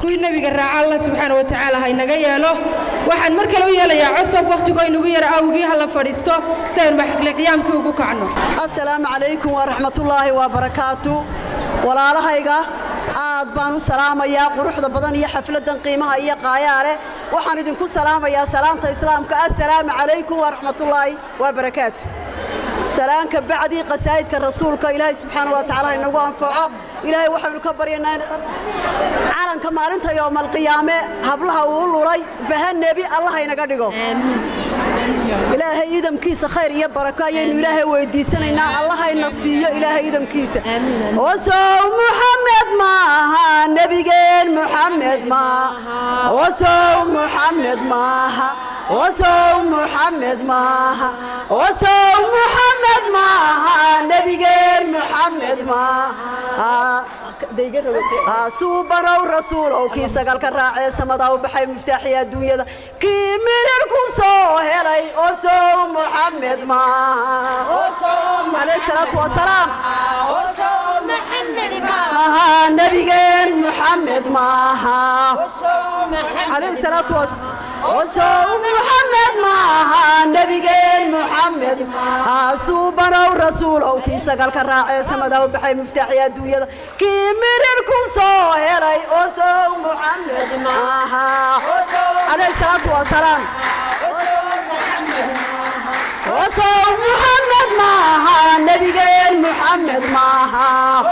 kuwii nebiga raaca alla subxaana wa tacaala ha inaga yeelo waxaan mar kale u yeelayaa cosob wakhtigoo inugu yar awgii ha la fadhiisto si aynu maxkile qiyaamkii ugu kacno assalaamu calaykum waraxmatullaahi wabarakaatu walaalahayga aad baan u salaamayaa quruxda badan iyo xafladdan qiimaha iyo qaayaa leh waxaan idinku salaamayaa salaanta islaamka assalaamu calaykum waraxmatullaahi wabarakaatu salaanka bacdii qasaa'idka rasuulka ilaahay subxaana wa tacaala inagu anfaco ilaahay waxaynu ka baryaynaa calanka maalinta yoomalqiyaame hablaha uu lulay baha nebi allaha inaga dhigo ilaahay idamkiisa khayr iyo barako ayaynu ilaahay weydiisanaynaa allahayna siiyo ilaahay idamkiisa osow muxamed maaha nebigeen muxamed maaha osow muxamed maaha osow muxamed maaha osow muxamed maaha nebigeen muxamed maaha suubanow rasuulow kii sagalka raacee samadaa u baxay miftaaxii adduunyada kii mirir ku soo helay osow muxamed maaha salaatu wasalaam nebigeen muxamed maaha salaatu osow muxamed maaha nebigeen muxamed suubanow rasuulow kii sagalka raacee samadaa u baxay miftaaxii adduunyada kii mirir ku soo helay osow muxamed maaha calayh salaatu wasalaam osow muxamed maaha nebigeen muxamed maaha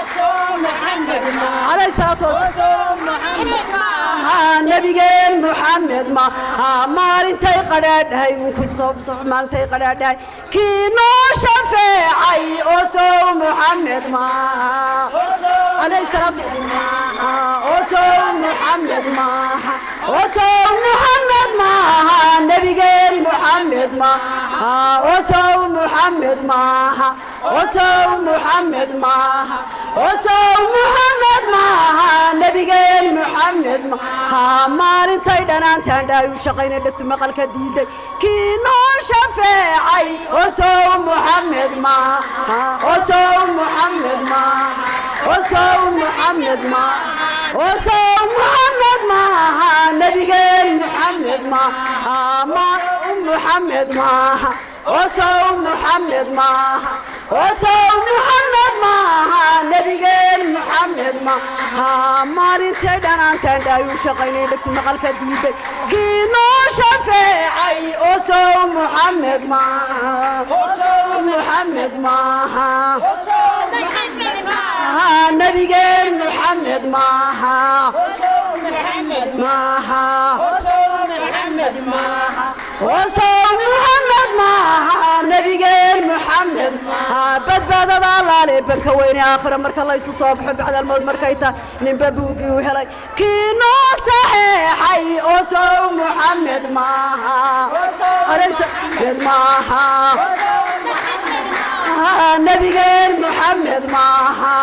calayh salaatu wasalaam nebigeen muxamed maaha maalintay qadhaadhahay maalintay qadhaadhahay kii noo shafeecay osow muxamed maaha calayh salaatu osow muxamed maaha osow muxamed maaha nebigeen muxamed maaha osow muxamed maaha osow muxamed maaha osow muxamed maaha nebigeen muxamed maaha maalintay dhanaantaan dhaayu shaqayna dhegtu maqalka diiday kii noo shafeecay osow muxamed maaha osow muxamed maaha osow muxamed maaha osow muxamed maaha nebigeen muxamed maaha muxamed maaha osow muxamed maaha osow muxamed maaha nebigeen muxamed maaha maalintay dhanaantaan dhaayu shaqaynay dhegtu maqalka diiday kii noo shafeecay osow muxamed maaha muxamed maaha nebigeen muxamed maaha maaha osow muxamed maaha nebigeen muxamed badbaadada allaale banka weyne aakhira marka laysu soo baxo bacdalmood markay tahay ninba buugii u helay kii noo saxeexay osow muxamed maaha maaha nebigeen muxamed maaha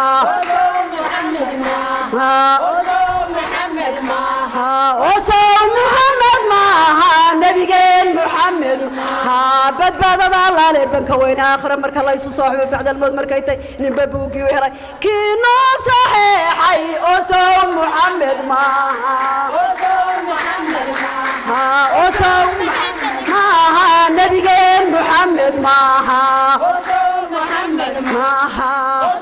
osow muxamed maaha nebigeen muxamed badbaadada allaale banka weyne aakhira marka laysu soo xubo bacdalmood markay tahay ninba buugii u helay kii noo saxeexay osow muxamed maaha osow maaha nebigeen muxamed maaha maaha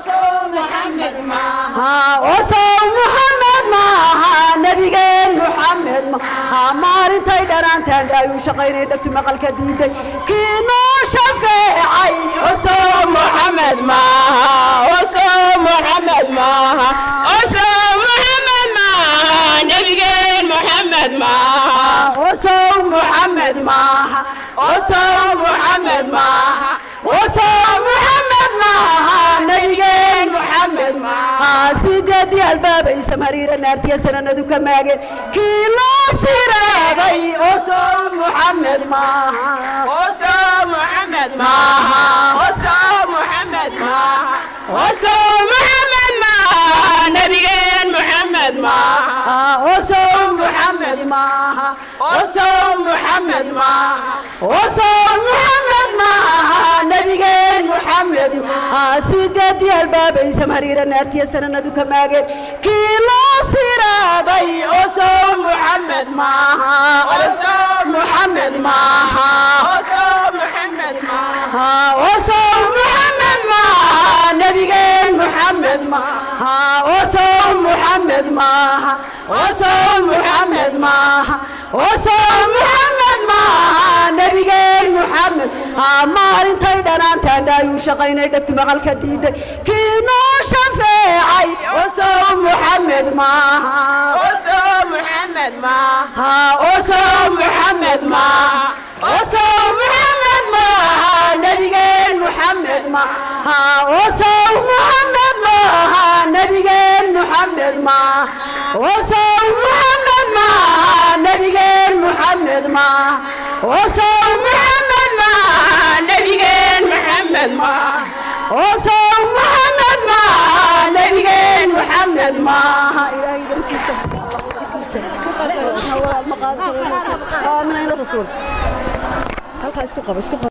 osow muxamed maaha nebigeen muxamed maaha maalintay dhanaantaan dhaayu shaqaynay dhegtu maqalka diiday kii noo shafeecay osow muxamed maaha osow muxamed maaha osow muxamed maaha nebigeen muxamed maaha osow muxamed maaha osow muxamed maaha osow muxamed maaha nebigeen muxamed maaha sideedii albaabaysa mariira naartiya sananadu ka maageen kii loo siraagay osow muxamed maaha osow muxamed maaha osow muxamed maaha osow muxamed maaha nebigeen muxamed maaha osow muxamed maaha osow muxamed maaha osow muxamed maaha nebigeen muxamed sideedii albaabaysa mariira naartiya sananadu ka maageen kii loo siraaday osow maaha محمد معها ها وصل محمد معها نبينا محمد معها وصل محمد معها وصل محمد معها وصل محمد معها نبينا محمد ها ما انتي دنان تندايو شقينا دبت مقالك ديد كينو شفاعي وصل محمد معها محمد ما ها وصل محمد معها وصل محمد معها نبينا محمد معها وصل محمد معها نبينا محمد معها وصل محمد معها نبينا محمد معها وصل محمد معها نبينا محمد معها وصل محمد معها نبينا محمد معها إلهي درسي سبحان الله من أين الرسول؟ halkaa isku qabo isku qabo